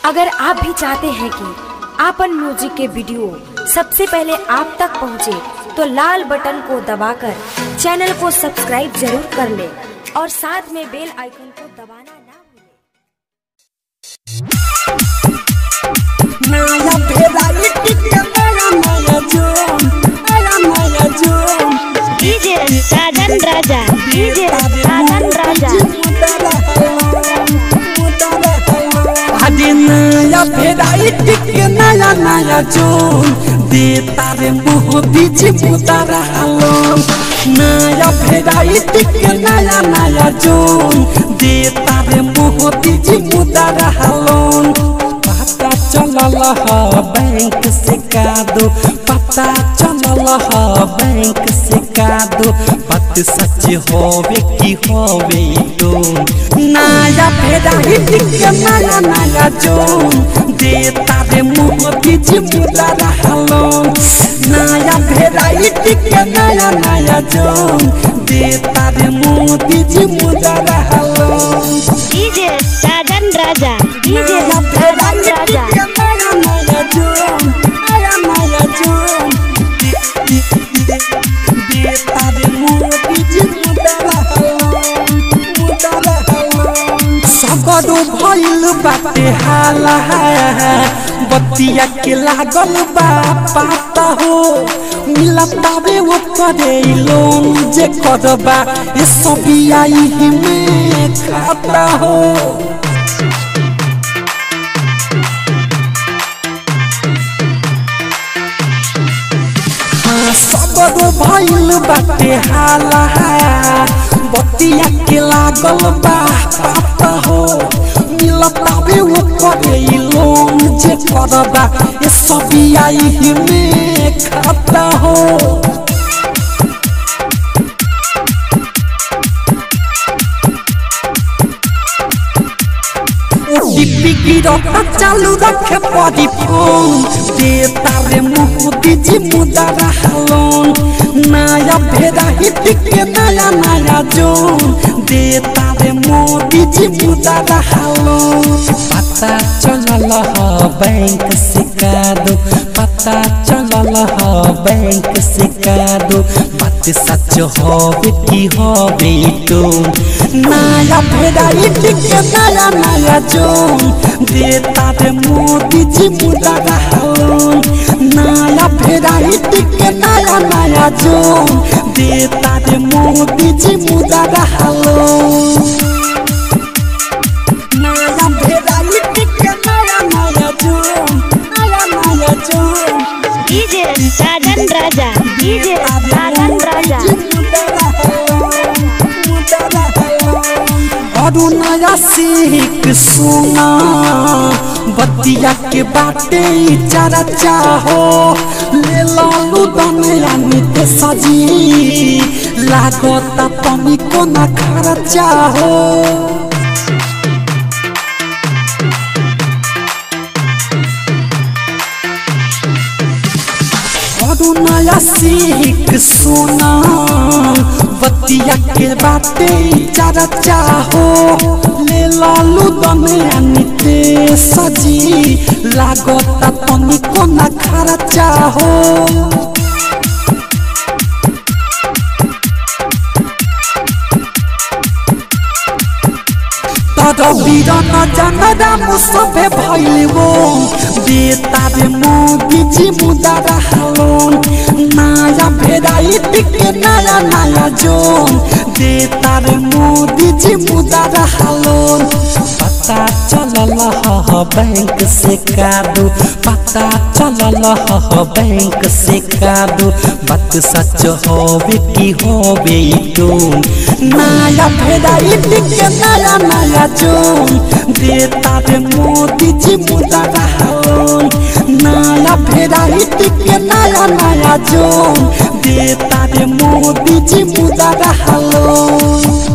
अगर आप भी चाहते हैं कि आपन म्यूजिक के वीडियो सबसे पहले आप तक पहुंचे, तो लाल बटन को दबाकर चैनल को सब्सक्राइब जरूर कर ले और साथ में बेल आइकन को दबाना ना भूलें। Naya pedali tika naya naya jom Naya naya jom DJ Sadan Raja DJ Sadan Raja Adi naya pedali tika naya naya jom Deta re moho bichi mudara halom Naya pedali tika naya naya jom Deta re moho bichi mudara halom पता चलल ह bank से कादो पता चलल ह bank से कादो बात सच होवे की होवे तो नया फेरा हिट के नया नया जो देता रे मुंह बीच मुदा रहलो नया फेरा हिट के नया नया जो देता रे मुंह बीच मुदा रहलो DJ Sadan Raja DJ नया Sadan फेरा Raja नया नया जो नया नया जो देता रे मुंह बीच मुदा रहलो मुदा रहलो सगरो भइल बाटे हाला बतिया के लागल बा पाता हो मिलतावे वो करे लोन जे करबा ये सब आई में खाता हो हाँ, सबरो भइल बाटे हाला बतिया के लागल बा पाता हो मिलतावे वो करे लोन जे करबा ये सब आई में खाता हो टिपी गिरता चालू रखे पड़ी फोन देता रे मुँह दीजी मुदा रहलोन नया भेड़ा हिट के नया नया जोन देता रे मोदी जी मुदा रहलोन पता चलल ह बैंक से कादो पता चलल ह बैंक से कादो बात सच होवे की होवे तो नया भेड़ा हिट के नया नया जोन देता रे मोदी जी मुदा रहलोन नया भेड़ा हिट के नया नया जोन देता रे मोदी जी मुदा रहलोन नया भेड़ा हिट के नया नया जोन नया नया जोन DJ Sadan Raja DJ Sadan Raja अरु नया सीख सुना बतिया के बाटे चारा चाहो ले लालू दनिया नित सजी लागत तमी को ना खरा चाहो अरु नया सीख सुना बतिया के बाटे चारा चाहो ले लालू दनिया निते सजी लागत तनी को ना खरा चाहो तर बिरन जनरा मुसबे भइलवो बेतारे मोदी जी मुदा रहलोन नया भेराइटी के नया नया जोन बेतारे मोदी जी मुदा रहलोन पता चलल ह बैंक से कादू पता चलल ह बैंक से कादू बात सच होवे की होवे तो नया भेराइटी के नया नया जोन देता रे मोदी जी मुदा रहलोन नया भेराइटी के नया नया जोन देता रे मोदी जी मुदा रहलोन